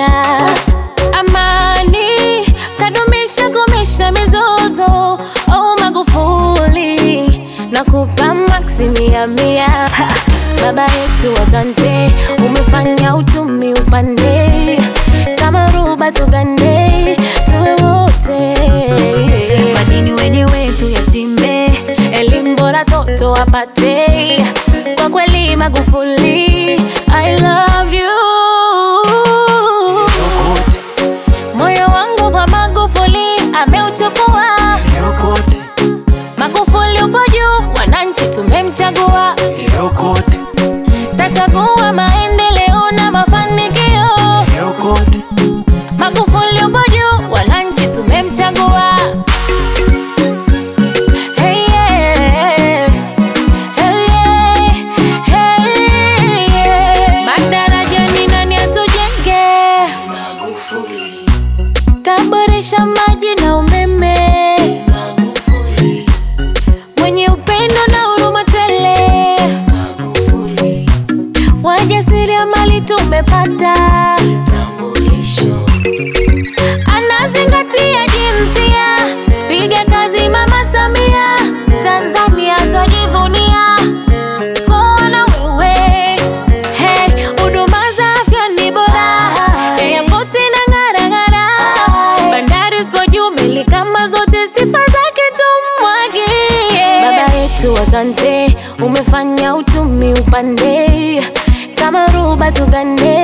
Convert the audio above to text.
Samia. Amani kadumisha, kumisha mizozo. Oh Magufuli, nakupa maksi mia mia. Ha, Baba yetu asante, umefanya uchumi upande, kama ruba tugande, tuwe wote madini wenyewe tuyachimbe, elimu bora toto wapate. Kwa kweli Magufuli, I love you. Moyo wangu kwa Magufuli ameuchukua. Magufuli upo juu, wananchi tumemchagua, tachagua maendeleo na mafanikio. Magufuli upo juu, wananchi tumemchagua. Hey, yeah. Hey, yeah. Hey, yeah. Madaraja ni nani atujenge? Kaboresha maji na umeme, mwenye upendo na huruma tele, wajasiriamali tumepata, anazingatia jinsia, piga kazi Mama Samia, Tanzania twajivunia kuona wewe. Hey, huduma za afya ni bora, airport na ng'ara ng'ara, bandari zipo juu, meli kama zote, sifa zake tumwagie. Baba yetu asante, umefanya uchumi upande, kama ruba tugande,